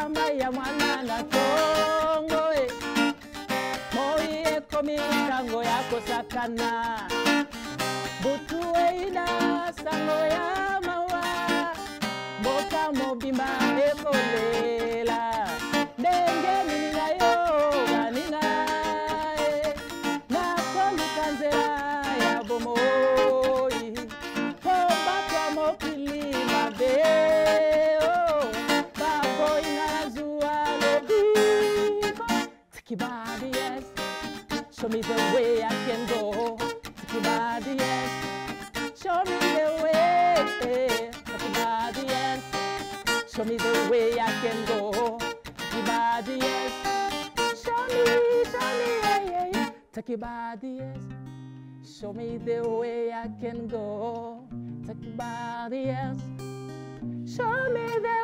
maya mwana na tongo e moyeko mikango yako sakana butuweina sango ya mawa mboka mobimba ekolela ndenge nini nayo baninga e nakoluka nzela ya bomoi po bato ya mokili mabe o bakoinga na zuwa lobiko tikibadi yes show me the way i can go tikibadi yes show me the way tikibadi yes show me the way i can go tikibadi yes show me show me yeah, yeah, yeah. tikibadi yes Show me the way I can go. Take your body, yes. Show me the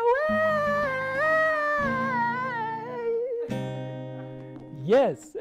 way. Yes.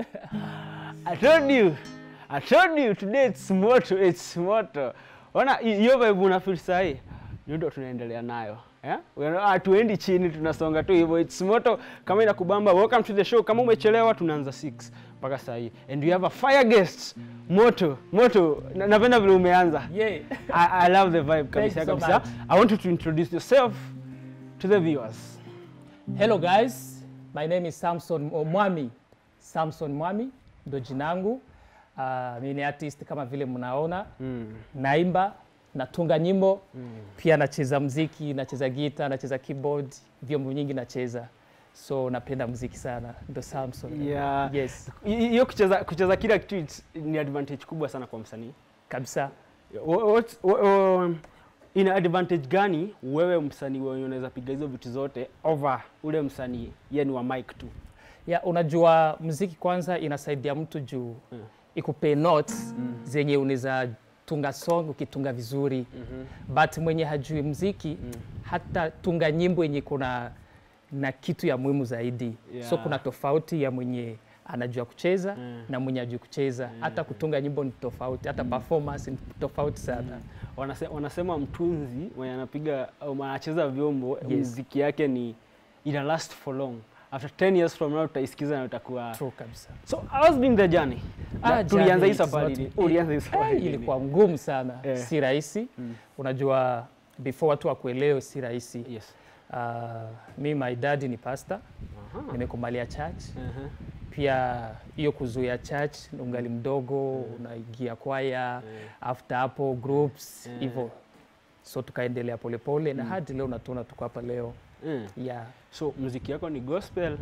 I told you. I told you today it's moto, it's moto. Ona hi- hiyo vibe una feel sahi. Hiyo ndio tunaendelea nayo. Yeah? Wewe hatuendi chini tunasonga tu hivyo. It's moto kama inakubamba. Welcome to the show. Kama umechelewa tunaanza 6 mpaka saa hii. And we have a fire guest. Moto, moto. Na- Napenda vile umeanza. Yeah. I, I love the vibe kabisa you so kabisa. much. I want you to introduce yourself to the viewers. Hello guys, my name is Samson oh, Mwami. Samson Mwami ndo jinangu. Uh, mimi ni artist kama vile mnaona. Mm. Naimba, natunga nyimbo, pia nacheza mziki, nacheza gita, nacheza keyboard, vyombo nyingi nacheza. So napenda muziki sana. Ndo Samson. Yeah. Yes, Hi- Hiyo kucheza kucheza kila kitu it's- ni advantage kubwa sana kwa msanii. kabisa. Wha- what's- wha- um, ina advantage gani wewe msanii wenye unaweza piga hizo vitu zote over ule msanii yeni wa mic tu Ya, unajua muziki kwanza inasaidia mtu juu Mm. ikupe notes zenye unaweza tunga song ukitunga vizuri but mwenye hajui muziki hata tunga nyimbo yenye kuna na kitu ya muhimu zaidi so Yeah. kuna tofauti ya mwenye anajua kucheza Mm. na mwenye ajui kucheza hata kutunga nyimbo ni tofauti hata performance ni tofauti sana Wanase, wanasema mtunzi mwenye anapiga au anacheza vyombo Yes. muziki yake ni ina last for long after 10 years from now utaisikiza na utakuwa true kabisa so how's been the journey Ah, Na tulianza journey hii is safari not- lini? ulianza hii safari Eh, lini? ilikuwa ngumu sana Eh. si rahisi unajua before watu wakuelewe si rahisi yes Uh, mi my dad ni pastor, Aha. nimekumalia church. Aha. Pia hiyo kuzuia church, ungali mdogo unaingia kwaya, after hapo groups Mm. hivyo, so tukaendelea polepole na hadi leo natuona tuko hapa leo Mm. yeah. so muziki yako ni gospel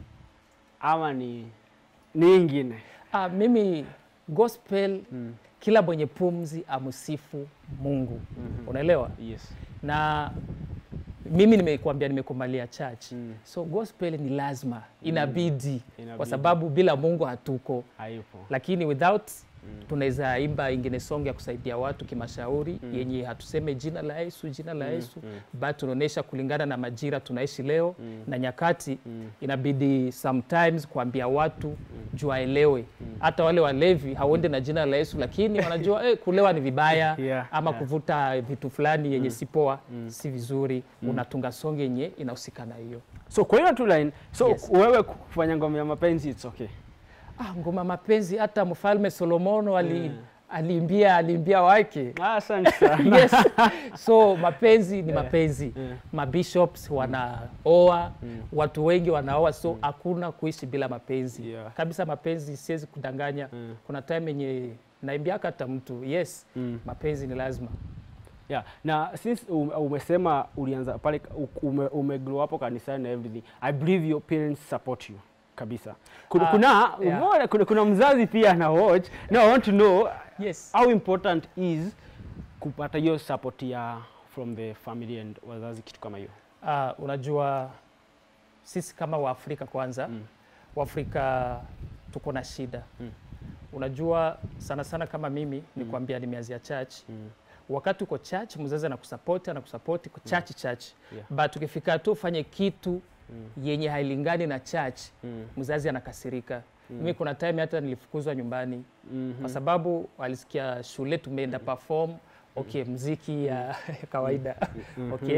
ama ni ni ingine Ah, mimi gospel Mm. kila mwenye pumzi amsifu Mungu Mhm. unaelewa, yes na mimi nimekuambia nimekumalia church Mm. so gospel ni lazima inabidi, Inabidi. kwa sababu bila Mungu hatuko haipo lakini without tunaweza imba ingine song ya kusaidia watu kimashauri yenye hatuseme jina la Yesu jina la Yesu but tunaonyesha kulingana na majira tunaishi leo na nyakati inabidi sometimes kuambia watu juu waelewe hata wale walevi hauende na jina la Yesu lakini wanajua eh, kulewa ni vibaya Yeah, ama yeah. kuvuta vitu fulani yenye si poa si vizuri unatunga song yenye inahusika na hiyo so kwa hiyo tu line so Yes. wewe kufanya ngoma ya mapenzi it's okay ah, ngoma mapenzi hata mfalme Solomono ali aliimbia aliimbia wake Ah, asante sana yes. so mapenzi ni mapenzi yeah. mabishops wanaoa watu wengi wanaoa so hakuna kuishi bila mapenzi Yeah. kabisa mapenzi siwezi kudanganya Mm. kuna time yenye naimbiaka hata mtu yes Mm. mapenzi ni lazima yeah. na since ume- umesema ulianza pale ume, ume grow hapo kanisani na everything i believe your parents support you kabisa kuna, Ah, kuna, yeah. umeona, kuna, kuna mzazi pia ana watch now i want to know yes how important is kupata hiyo support ya from the family and wazazi kitu kama hiyo uh, unajua sisi kama waafrika kwanza Mm. waafrika tuko na shida Mm. unajua sana sana kama mimi ni kuambia nimeanzia church Mm. wakati uko church mzazi anakusapoti anakusapoti kwa church church Yeah. but ukifika tu ufanye kitu yenye hailingani na church Mm. mzazi anakasirika mimi kuna time hata nilifukuzwa nyumbani Mhm. kwa sababu walisikia shule tumeenda perform okay mziki ya kawaida okay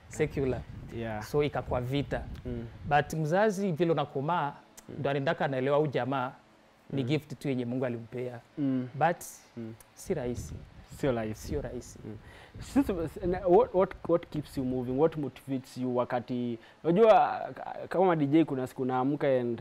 secular yeah. so ikakuwa vita Mm. but mzazi vile unakomaa ndo anaendaka anaelewa au jamaa ni gift tu yenye Mungu alimpea Mm. but Mm. si rahisi, Sio rahisi. sio rahisi. Sisi, na- what, what, what keeps you moving what motivates you wakati unajua k- kama DJ kuna siku naamka and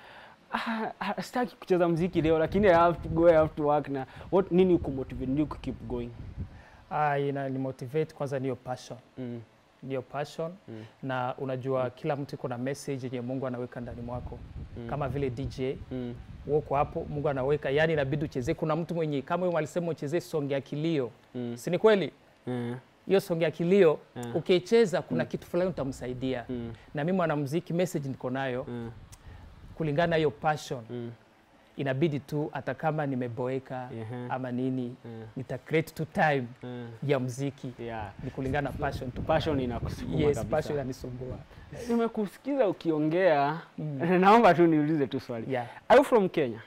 ah, ah, sitaki kucheza mziki leo lakini I have to go I have to work na what nini kumotivate nini ku keep going Ah, ina ni motivate kwanza, niyo passion mm. niyo passion Mm. na unajua kila mtu iko na message yenye Mungu anaweka ndani mwako Mm. kama vile DJ Mm. uko hapo, Mungu anaweka yani, inabidi uchezee. Kuna mtu mwenye kama yeye alisema uchezee song ya kilio, Mm. si ni kweli? Mm. Hiyo song ya kilio Yeah. ukicheza, kuna kitu fulani utamsaidia. Mm. Na mimi mwanamuziki, message niko nayo Mm. kulingana na hiyo passion Mm. inabidi tu hata kama nimeboeka Ehe. ama nini Mm. nita create tu time Mm. ya muziki Yeah. ni kulingana na passion tu Passion inakusukuma yes kabisa. passion inanisumbua Nimekusikiza ukiongea Mm. naomba tu niulize tu swali. yeah Are you from Kenya?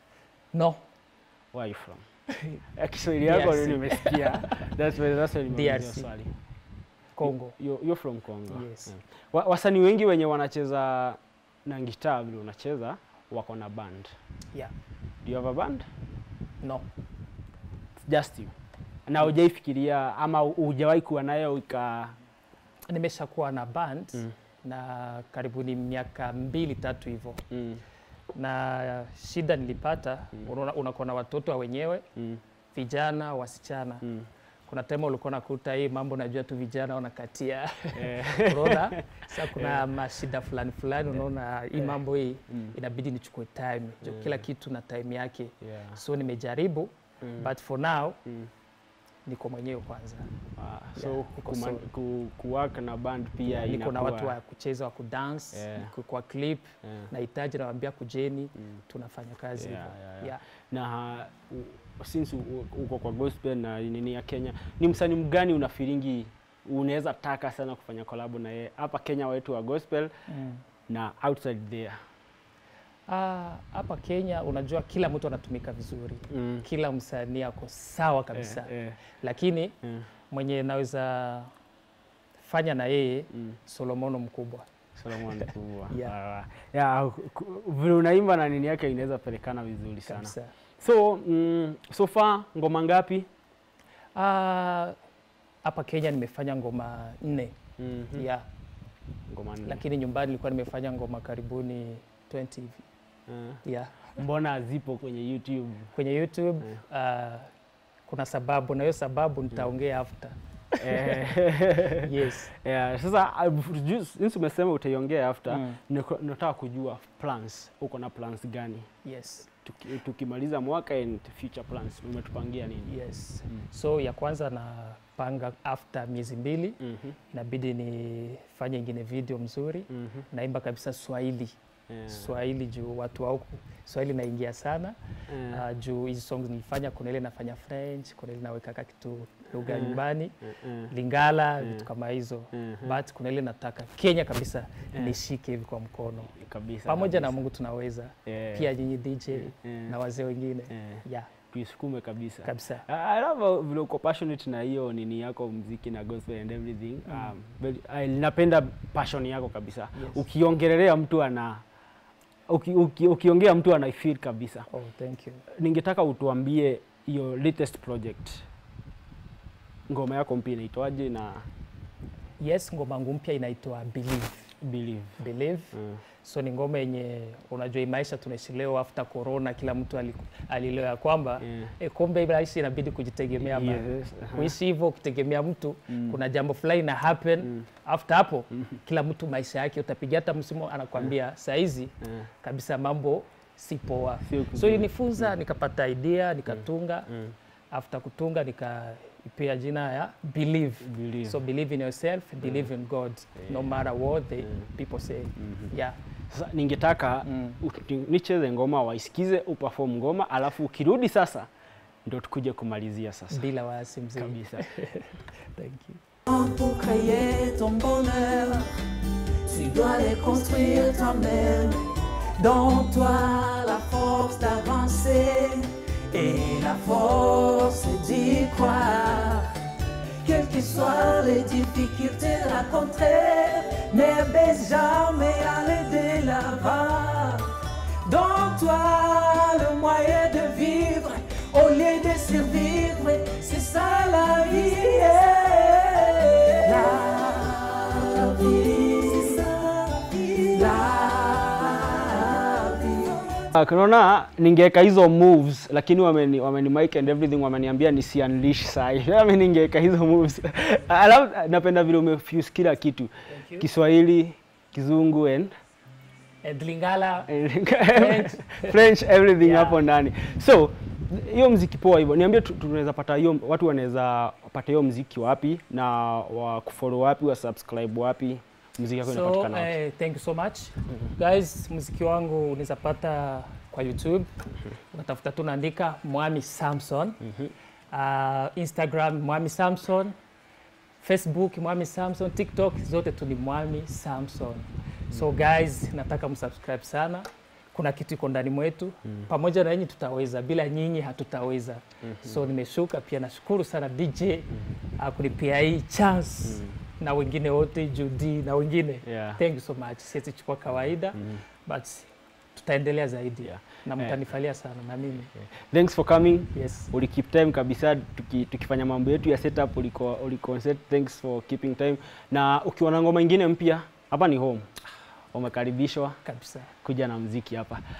no Where are you from? Eh, Kiswahili yako DRC. ndio nimesikia. That's why that's why nimeuliza DRC. swali. Congo You, you're from Congo. Yes. Yeah. Wa, wasanii wengi wenye wanacheza na gitaa vile unacheza wako na band. yeah Do you have a band? no It's just you. Na hujaifikiria ama hujawahi kuwa nayo ika nimeshakuwa na band Mm. na karibuni miaka mbili tatu hivyo mm, na shida nilipata unaona unakuwa na watoto wa wenyewe mm, vijana wasichana mm. kuna tema ulikuwa nakuta hii mambo najua tu vijana wanakatia Eh, unaona sasa kuna mashida fulani fulani unaona hii mambo hii mm, inabidi nichukue time jo kila kitu na time yake yeah. so nimejaribu Mm, but for now mm. niko mwenyewe kwanza Ah, so Yeah, niko kuma- solo. ku, kuwork na band pia niko na inakuwa- watu wa kucheza wa kudance Yeah. ku- kwa clip Yeah. nahitaji nawambia kujeni Mm. tunafanya kazi Yeah, hivyo. yeah, yeah. Yeah. na u- since u- uko kwa gospel na nini ya Kenya, ni msanii mgani unafiringi unaweza taka sana kufanya kolabo na yeye hapa Kenya wetu wa gospel Mm. na outside there? Ah, hapa Kenya unajua kila mtu anatumika vizuri Mm. kila msanii ako sawa kabisa Eh, eh, lakini eh, mwenye naweza fanya na yeye mm. Solomono mkubwa Solomon kubwa. Yeah. Ah, yeah, ku- vile unaimba na nini yake inaweza pelekana vizuri sana. kabisa. So mm, so far ngoma ngapi? Ah, hapa Kenya nimefanya ngoma nne Mm yeah, Ngoma nne. lakini nyumbani nilikuwa nimefanya ngoma karibuni 20 hivi Eh, yeah. mbona zipo kwenye YouTube? Kwenye YouTube ah, kuna sababu na hiyo sababu nitaongea after. Eh, Yes. yeah, sasa uh, ju- since umesema utaiongea after Mm. niko- nataka kujua plans, uko na plans gani Yes. Tuki- tukimaliza mwaka and future plans umetupangia nini? Yes. Mm. So ya kwanza napanga after miezi mbili Mhm, inabidi nifanye ingine video mzuri mhm, naimba kabisa Swahili yeah, Swahili juu watu wa huku Swahili naingia sana yeah, uh, juu hizi songs nilifanya, kuna ile nafanya French, kuna ile naweka ka kitu lugha Mm. nyumbani eh, eh, Lingala, Mm. vitu kama hizo mhm, but kuna ile nataka Kenya kabisa Yeah. nishike hivi kwa mkono kabisa pamoja na kabisa. Mungu tunaweza Yeah, pia nyinyi DJ yeah, na wazee wengine yeah, yeah, tuisukume kabisa kabisa I I love vile uko passionate na hiyo nini yako mziki na gospel and everything. Um, very- I- napenda passion yako kabisa. Yes. Ukiongelelea mtu ana uki, uki, ukiongea mtu ana feel kabisa. oh, thank you Ningetaka utuambie hiyo latest project. Ngoma yako mpya inaitwaje na yes ngoma yangu mpya inaitwa Believe believe. Believe Mm. so ni ngoma yenye unajua hii maisha tunaishi leo after corona kila mtu ali- alielewa ya kwamba Yeah. e, kumbe hii maisha inabidi kujitegemea bana. Yes, aha. kuishi hivyo ukitegemea mtu Mm. kuna jambo fulani na happen Mm. after hapo kila mtu maisha yake utapiga hata msimu anakwambia saa hizi Yeah. kabisa mambo si poa Sio so kuzuri. ilinifunza nikapata idea nikatunga Mm. after kutunga nikaipea jina ya believe Believe. so believe in yourself believe in god no matter what the Mm. people say Mhm. yeah Sasa ningetaka Mm. uti- nicheze ngoma waisikize, uperform ngoma, alafu ukirudi sasa ndo tukuje kumalizia sasa bila wasi mzee kabisa. thank you Pour créer ton bonheur, tu dois les construire toi-même. Dans toi, la force d'avancer et la force d'y croire. quelles que soient les difficultés rencontrées, ne baisse jamais aller de l'avant. Donne-toi le moyen de vivre au lieu de survivre, c'est ça la vie. La vie, la vie. Ah, Unaona, ningeweka hizo moves lakini wameni, wameni mic and everything wameniambia nisi unleash sai. Mimi ningeweka hizo moves. Alafu napenda vile umefuse kila kitu. you. Kiswahili, Kizungu and And Lingala, French, French everything Yeah. hapo ndani. So hiyo mziki poa hivyo. Niambie tu- tunaweza pata hiyo watu wanaweza pata hiyo mziki wapi na wa kufollow wapi, wa subscribe wapi? Mziki yako so inapatikana wapi? eh, thank you so much guys. Muziki wangu unaweza pata kwa YouTube, unatafuta tu naandika Mwami Samson, uh, Instagram Mwami Samson, Facebook Mwami Samson, TikTok zote tu ni Mwami Samson. So guys, nataka msubscribe sana. Kuna kitu iko ndani mwetu, pamoja na nyinyi tutaweza, bila nyinyi hatutaweza. So nimeshuka pia, nashukuru sana DJ uh, kunipia hii chance na wengine wote Judy na wengine Yeah. thank you so much. Siwezi chukua kawaida but tutaendelea zaidi Yeah. na mtanifalia sana na mimi Thanks for coming. yes. uli keep time kabisa tuki, tukifanya mambo yetu ya setup uliko uliko set thanks for keeping time na ukiwa na ngoma ingine mpya hapa ni home umekaribishwa kabisa kuja na mziki hapa